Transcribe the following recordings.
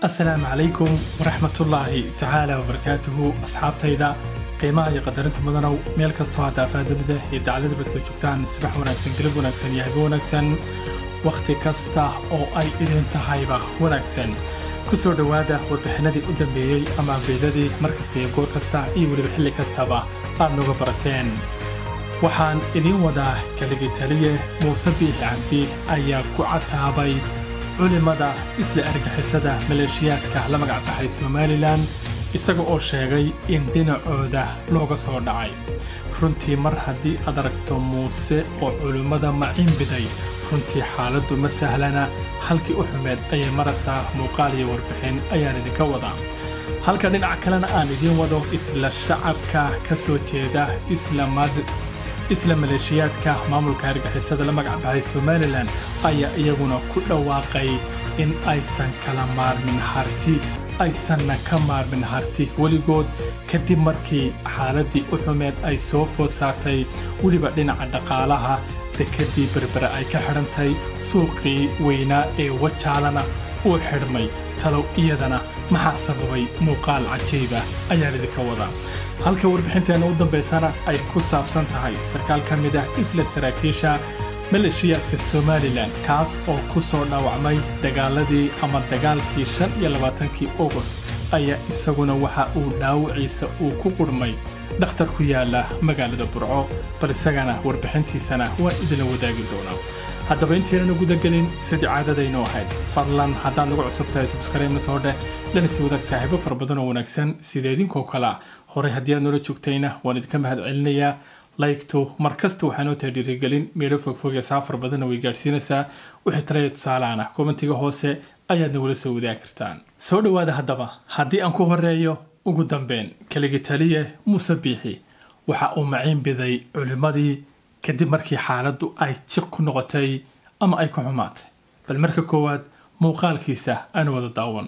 asalaamu calaykum waraxmatullaahi tacaala wabarakaatuhu asxaabtayda qiimaha iyo qadarinta mudanow meel kastoo haddaafaa dunida iyo daclada badka joogtaan subax wanaagsan galab wanaagsan iyo habe wanaagsan wakhti kasta oo ay idin tahayba wanaagsan ku soo dhowaada warbixinadii u dambeeyey ama ambeydadii mar kasta iyo goor kasta iyo weliba xilli kastaba aad nooga barateen waxaan idiin wadaa kaligi taliye muuse biixi cabdi ayaa ku cataabay culimmada isla argixisada maleeshiyaadka la magacbaxay somalilan isaga oo sheegay in dhinacooda looga soo dhacay runtii mar haddii aad aragto muuse oo culimmada macinbiday runtii xaaladdu ma sahlana halkii u xumeed ayay maraysaa muuqaal iyo warbixin ayaan idinka wadaa halka dhinaca kalena aan idiin wado isla shacabka ka soo jeeda isla maleeshiyaadka maamulka argixisada la magacbaxay somalilan ayaa iyaguna ku dhawaaqay in aysan kala maarmin harti aysanna ka maarmin harti weligood kadib markii xaaladdii u xumeed ay soo food saartay weliba dhinaca dhaqaalaha dekadii berbere ay ka xidhantay suuqii weynaa ee wajaalana uu xidhmay talow iyadana maxaa sababay muuqaal cajiiba ayaan idinka wadaa halka warbixinteenna u dambaysana ay ku saabsan tahay sarkaal ka mid ah isla saraakiisha maleeshiyaadka somalilan kaas oo ku soo dhaawacmay dagaaladii ama dagaalkii shan iyo labaatankii august ayaa isaguna waxa uu dhaawiciisa uu ku qurhmay dhakhtar ku yaala magaalada burco bal isagana warbixintiisana waan idinla wadaagi doonaa haddaba intaynan gudagelin sidii caadadaynu ahayd fadlan haddaad nagu cusub tahay subskrayna soo dheh dhanisi wadaag saaxiibo fara badan oo wanaagsan sida idinkoo kale ah horey haddii aad noola joogtayna waan idinka mahad celinayaa laygtu mar kasta waxaa noo tahay dhiirigelin meelo fogfog ee saafar badanna way gaadhsiinaysaa wixii talaya tusaalaana kommentiga hoose ayaad nagula soo wadaagi kartaan soo dhowaada haddaba haddii aan ku horeeyo ugu dambeyn kaligi taliye muuse biixi waxa uu maciin biday culimmadii kadib markii xaaladdu ay jiq ku noqotay ama ay ku xumaatay bal marka koowaad muuqaalkiisa aan wada daawan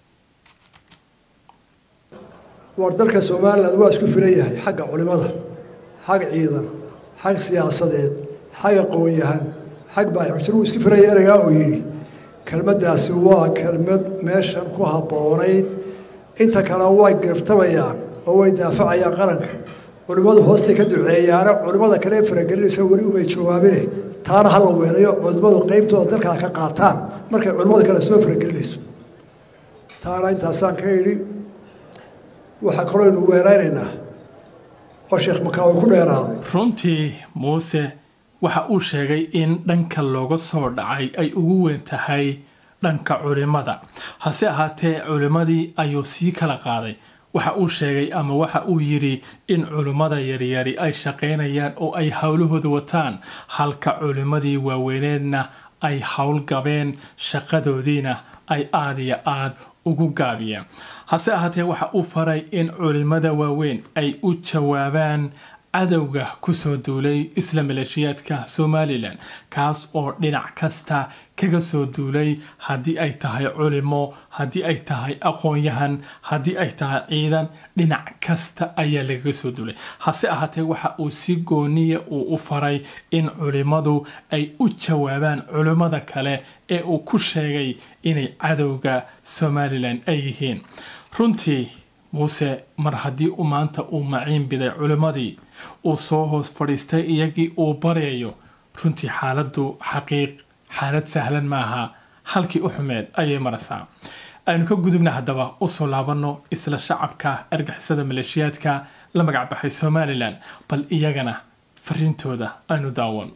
war dalka somalilan waa isku filan yahay xagga culimada xag ciidan xag siyaasadeed xag aqoon-yahan xag baaxujir wuu isku filan yahay ereygaa uu yidhi kelmaddaasi waa kelmad meeshan ku habboonayd inta kale way girtabayaan oo way daafacayaan qaranka culimmadu hoostay ka duceeyaana culimmada kale faragelinaysa weli umay jawaabine taana hala weelayo culimmadu qeybtooda dalkaa ka qaataan markay culimmada kale soo faragelinayso taana intaasaan ka idhi waxaa kaloo aynu weeraynaynaa oo sheekh makaawi ku dheeraaday runtii muuse waxa uu sheegay in dhanka looga soo dhacay ay ugu weyn tahay dhanka culimmada hase ahaatee culimmadii ayuu sii kala qaaday waxa uu sheegay ama waxa uu yidhi in culimmada yaryari ay shaqaynayaan oo ay howlahooda wataan halka culimmadii waaweyneedna ay howlgabeen shaqadoodiina ay aad iyo aad ugu gaabiyeen hase ahaatee waxa uu faray in culimmada waaweyn ay u jawaabaan cadowga kusoo duulay isla maleeshiyaadka somalilan kaas oo dhinac kasta kaga soo duulay haddii ay tahay culimo haddii ay tahay aqoon-yahan haddii ay tahay ciidan dhinac kasta ayaa lagaga soo duulay hase ahaatee waxa uu si gooniya uu u faray in culimmadu ay u jawaabaan culimmada kale ee uu ku sheegay inay cadowga somalilan ay yihiin runtii muuse mar haddii uu maanta uu maciin biday culimmadii uu soo hoos fadhiistay iyagii uu baryayo runtii xaaladdu xaqiiq xaalad sahlan maaha halkii u xumeed ayay maraysaa aynu ka gudubna haddaba usoo laabanno isla shacabka argixisada maleeshiyaadka la magacbaxay somalilan bal iyagana fariintooda aynu daawan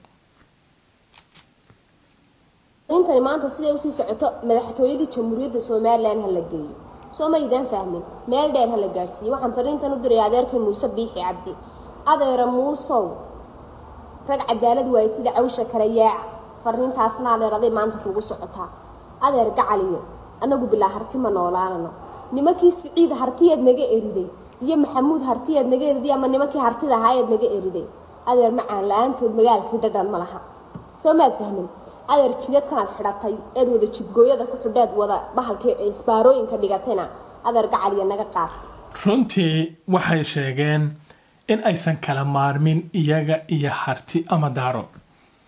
intani maanta siday usii socoto madaxtooyadii jamhuuriyadda somalilan ha la geeyo soo maydaan fahmin meel dheer ha la gaadhsiiyo waxaan fariintan u diray adeerkay muuse biixi cabdi adeera muusow rag cadaalad waaye sida cawsha kale yaaca fariintaasna adeer aday maanta kugu socotaa adeer gacaliyo annagu bilaa harti ma noolaanano nimankii siciid hartiyaad naga eriday iyo maxamuud hartiyaad naga eriday ama nimankii hartida ahaayaad naga eriday adeer macaan la-aantood magaalkii dhadhan ma laha soo maad fahmin adeer jidadkanaad xidhatay eed wada jidgooyada ku xidhaad wada bahalkii ciisbaarooyinka dhigatayna adeer gacaliya naga qaad runtii waxay sheegeen in aysan kala maarmin iyaga iyo harti ama daaro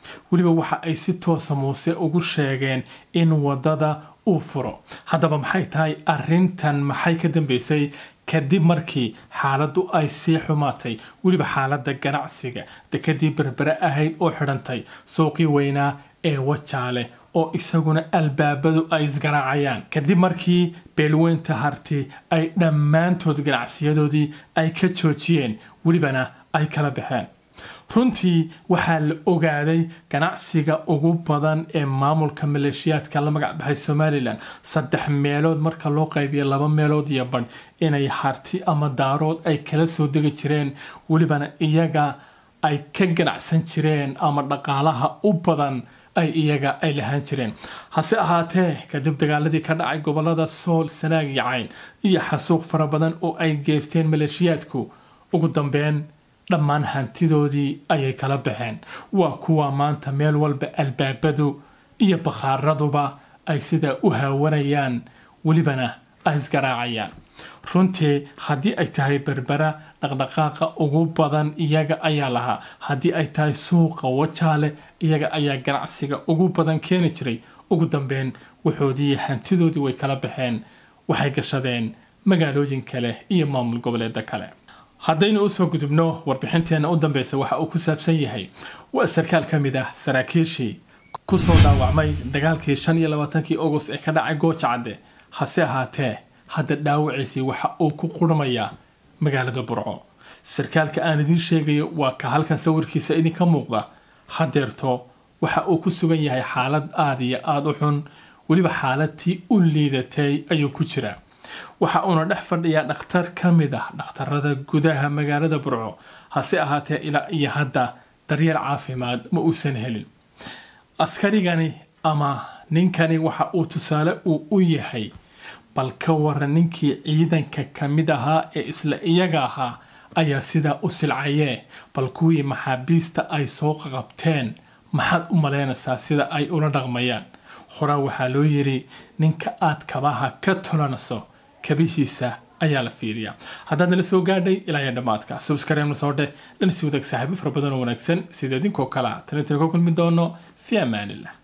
weliba waxa ay si toosa muuse ugu sheegeen in wadada uu furo haddaba maxay tahay arintan maxay ka dambeysay kadib markii xaaladdu ay sii xumaatay weliba xaaladda ganacsiga dekadii berbere ahayd oo xidhantay suuqii weynaa ee wajaale oo isaguna albaabadu ay isgaraacayaan kadib markii beelweynta harti ay dhammaantood ganacsiyadoodii ay ka joojiyeen welibana ay kala baxeen runtii waxaa la ogaaday ganacsiga ugu badan ee maamulka maleeshiyaadka la magac baxay somalilan saddex meelood marka loo qaybiya laba meelood iyo badh inay harti ama daarood ay kala soo degi jireen welibana iyaga ay ka ganacsan jireen ama dhaqaalaha u badan ay iyaga ay lahaan jireen hase ahaatee kadib dagaaladii ka dhacay gobolada sool sanaag iyo cayn iyo xasuuq fara badan oo ay geysteen maleeshiyaadku ugu dambeyn dhammaan hantidoodii ayay kala baxeen waa kuwa maanta meel walba albaabadu iyo bakhaaraduba ay sidaa u haawanayaan welibana ay isgaraacayaan runtii haddii ay tahay berbera dhaqdhaqaaqa ugu badan iyaga ayaa lahaa haddii ay tahay suuqa wajaale iyaga ayaa ganacsiga ugu badan keeni jiray ugu dambeyn waxoodii hantidoodii way kala baxeen waxay gashadeen magaalooyin kale iyo maamul goboleeda kale haddaynu usoo gudubno warbixinteenna u dambeysa waxa uu ku saabsan yahay waa sarkaal ka mid ah saraakiishii kusoo dhaawacmay dagaalkii shan iyo labaatankii agost ee ka dhacay gooja cadde hase ahaatee hadda dhaawaciisii waxa uu ku qurmayaa magaalada burco sarkaalka aan idiin sheegayo waa ka halkan sawirkiisa idinka muuqda hadeerto waxa uu ku sugan yahay xaalad aada iyo aada u xun weliba xaaladtii u liidatay ayuu ku jiraa waxa uuna dhex fadhiyaa dhakhtar ka mid ah dhakhtarada gudaha magaalada burco hase ahaatee ilaa iyo hadda daryeel caafimaad ma uusan helin askarigani ama ninkani waxa uu tusaale uu u yahay bal ka waran ninkii ciidanka ka mid ahaa ee isla iyaga ahaa ayaa sidaa u silcayee bal kuwii maxaabiista ay soo qabteen maxaad u malaynaysaa sida ay ula dhaqmayaan horaa waxaa loo yiri ninka aad kabaha ka tolanayso kabihiisa ayaa la fiiriyaa haddaad nala soo gaadhay ilaa iyo dhammaadka subskareemna soo dheh dhan si wadaag saaxiibo fara badan oo wanaagsan sida idinkoo kale a talintan ka kulmi doono fi amaanillah